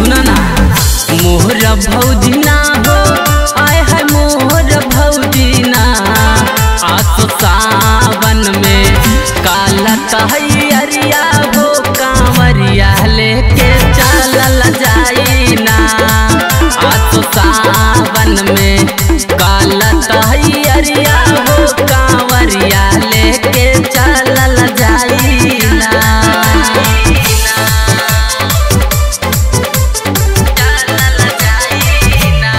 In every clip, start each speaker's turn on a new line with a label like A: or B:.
A: सुना ना मोहर भौजी ना हो आय है मोहर भौजी ना आसो सावन में काला कहरिया हो कांवरिया लेके चलल जाई ना आसो सावन में काला कहरिया हो कांवरिया लेके चलल जाई ना चलल जाई ना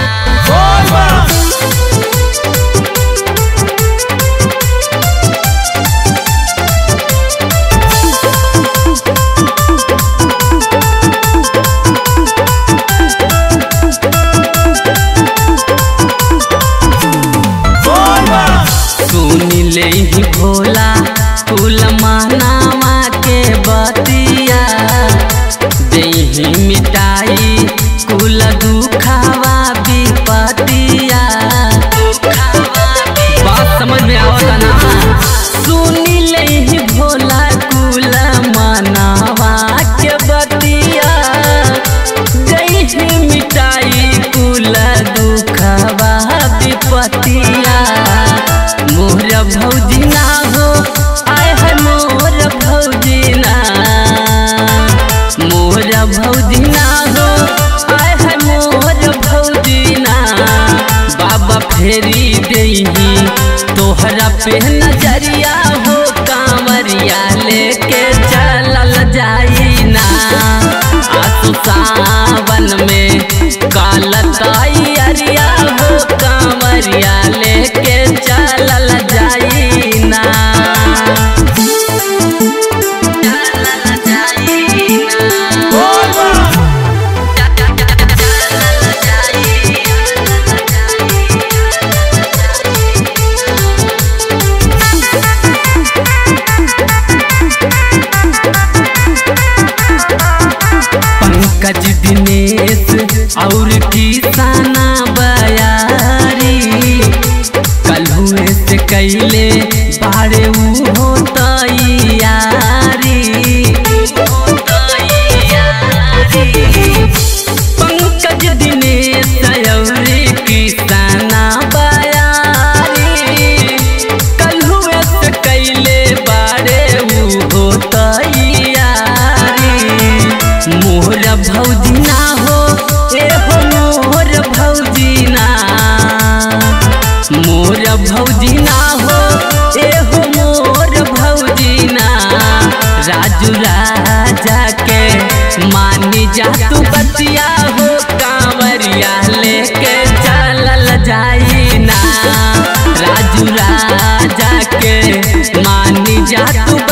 A: सुन ले ही भोला कुल मानावा के बतिया देही मिटाई कुल दुखावा विपतिया बात समझ में आवता ना सुन ले ही भोला कुल मानावा के बतिया देही मिटाई कुल दुखवा विपतिया मोर भौजी ना हो आय है मोर भौजी ना मोर भौजी ना हो आय है मोर भौजी ना बाबा फेरी देही तोहरा पे नजरिया हो कांवरिया लेके चलल जाई ना आसु सावन में कालताई अरिया हो कांवरिया लेके चलल जाई ना चलल जाई ना चलल जाई पंकज दिनेश और किसाना बयारी कलहुए से कैले बारे ऊ हो तैयारी पंकज दिनेश और किसाना बयारी कलहुए से कैले बारे ऊ हो तैयारी मोर भौजी ना हो ए हो मोर भौजी ना मोर भौजी ना हो ए हो मोर भौजी ना राजू राजा के मानी जा तू बतिया हो कांवरिया लेके चलल जाई ना राजू राजा के मानी जा तू